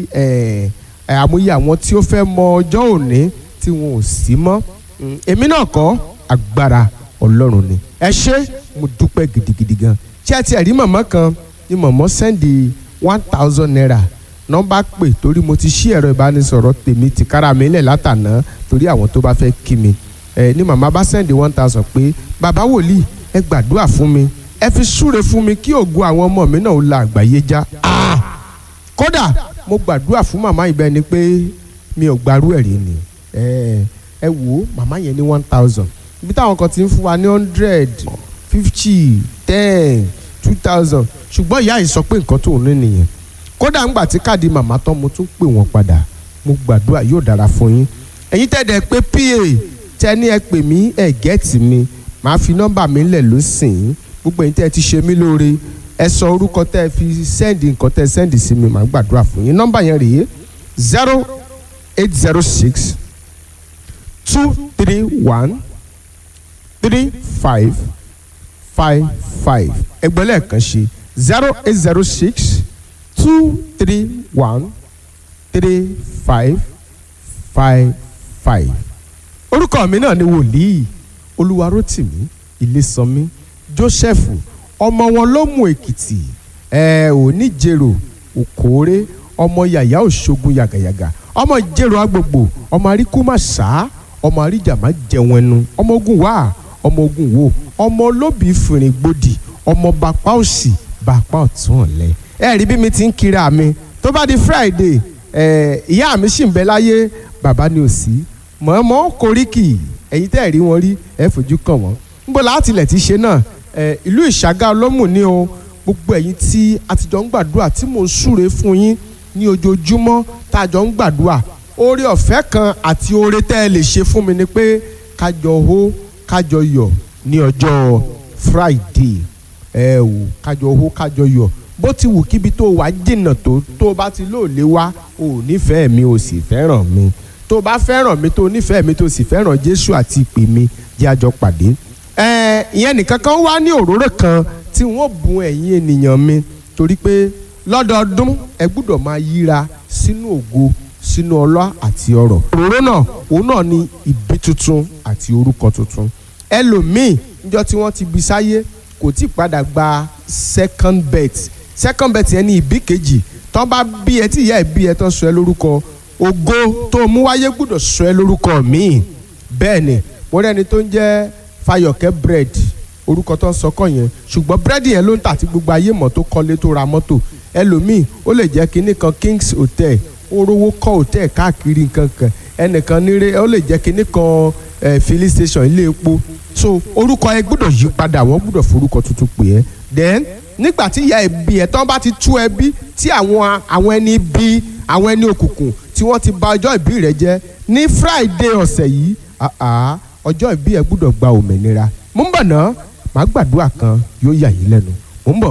àmúyẹ àwọn tí ó fẹ́ mọ ọjọ́ òní tí wọn ò sí mọ́ èmi náà kọ́ agbára ọlọ́run ni ẹ ṣé mo dúpẹ́ gidigidi gan ṣé ẹ ti ẹ̀rí mọ̀mọ́ kan ni mọ̀mọ́ sẹ́ndì one thousand naira nọ́mbà pè torí mo ti ṣí ẹ̀rọ ìbánisọ̀rọ̀ tèmi ti kára mi lẹ̀ látàná torí àwọn tó bá fẹ́ kí mi ẹ ní màmá bá sẹ́ndì one thousand pé bàbá wòlíì ẹ gbàdúrà fún mi ẹ fi súre fún mi kí ògo àwọn ọmọ mi náà ó la àgbáyé já kódà mo gbàdúrà fún màmá ibẹ̀ ni pé mi ò gbarú ẹ̀ rí ni ẹ ẹ wò ó màmá yẹn ní one thousand ibi táwọn kan ti ń fún wa ní hundred fifty ten two thousand ṣùgbọ́n ìyá yìí sọ pé nǹkan tó ń ní nìyẹn kódà ńgbà tí káàdì màmá tán mo tún pè wọ́n padà mo gbàdúrà yóò dára fún yín ẹ̀yin tẹ̀dẹ̀ pé pa tẹ́ ní ẹ pè mí ẹ gẹ́ẹ̀tì mi màá fi nọ́mbà mi lẹ̀ lọ́sìn gbogbo ẹ̀yin tẹ́ ẹ ti ṣe mí lóore ẹ sọ orúkọ tẹ́ ẹ fi sẹ́ndì nǹkan tẹ́ ẹ sẹ́ndì sí mi màá gbàdúrà fún yín nọ́mbà yẹn rèé zero eight zero six two three one three five five five ẹgbẹ́ lẹ́ẹ̀kan ṣe zero eight zero six two three one three five five five. orúkọ mi náà ni wòlíì olúwarótìmí ilésànmí joseph ọmọ wọn ló mú èkìtì ẹ ò ní jèrò òkóore ọmọ yàyà òṣogun yàgàyàgà ọmọ ìjèrò agbègbò ọmọ àríkú má sá ọmọ àríjà má jẹun ẹnu ọmọ ogun wá ọmọ ogun wo ọmọ olóbì fìrìn gbòdì ọmọ bàpá òsì bàpá ọ̀tún ọ̀lẹ ẹ rí bí mi ti ń kiri mi tó bá di friday ẹ ìyá mi sì ń bẹ láyé bàbá ni ò sí mọ̀ọ́mọ́ koríki ẹ̀yin tẹ́ ẹ̀ rí wọn rí ẹ fojú kàn wọ́n níbo láti ilẹ̀ ti ṣe náà ẹ ìlú ìṣàgá ọlọ́mù ní o gbogbo ẹ̀yin tí a ti jọ ń gbàdúrà tí mò ń súre fún yín ní ojoojúmọ́ tá a jọ ń gbàdúrà oore ọ̀fẹ́ kan àti oore tẹ́ ẹ lè ṣe fún mi ni pé kájọ hó kájọ yọ̀ ní ọjọ́ friday ẹ wò kájọ hó kájọ yọ̀ bó ti wù kíbi tó wà jìnnà tó tó o bá ti lóòlé wá o ò nífẹ̀ẹ́ mi o sì fẹ́ràn mi tó o bá fẹ́ràn mi tó o nífẹ̀ẹ́ mi tó o sì fẹ́ràn jésù àti ìpè mi jẹ́ àjọ pàdé. ẹ ìyẹn nìkan kan wá ní òróró kan tí wọ́n bùn ẹ̀yin ènìyàn mi torí pé lọ́dọọdún ẹ gbúdọ̀ máa yíra sínú ògo sínú ọlá àti ọrọ̀. òróró náà òun náà ni ìbí tuntun àti orúkọ tuntun. ẹlòmíì níjọ́ tí wọ́n ti bí sáyé kò tí ì padà gba second birth second birth yẹn ní ìbí kejì tán bá bí ẹ tí ìyá ẹ bí ẹ tán sọ ẹ lórúkọ ògo tó mú wáyé gbúdọ̀ sọ ẹ lórúkọ míì bẹ́ẹ̀ ni mo rẹ́ni tó ń jẹ́ Fayọ̀kẹ́ bread orúkọ tó ń sọkọ yẹn ṣùgbọ́n búrẹ́dì yẹn ló ń tà tí gbogbo ayé mọ̀ tó kọ́lé tó ra mọ́tò ẹlòmíì ó lè jẹ́ kinní kan Kings Hotel ó rówó kọ́ hotel káàkiri nǹkan kan ẹnìkan nírè ó lè jẹ́ kinní kan filling station ilé epo so orúkọ yẹn gbúdọ̀ yí padà wọ́n gbúdọ̀ forúkọ tuntun pè é then nígbà tí ìyá ẹbí ẹ tán bá ti tú ẹbí tí àwọn àwọn ẹni bí àwọn ẹni òkùnkùn tí wọ́n ti bà ọjọ́ ìbí rẹ jẹ́ ní friday ọ̀sẹ̀ yìí ọjọ́ ìbí ẹ gbúdọ̀ gba òmìnira mo ń bọ̀ ná màá gbàdúrà kan yóò yà yín lẹ́nu mo ń bọ̀.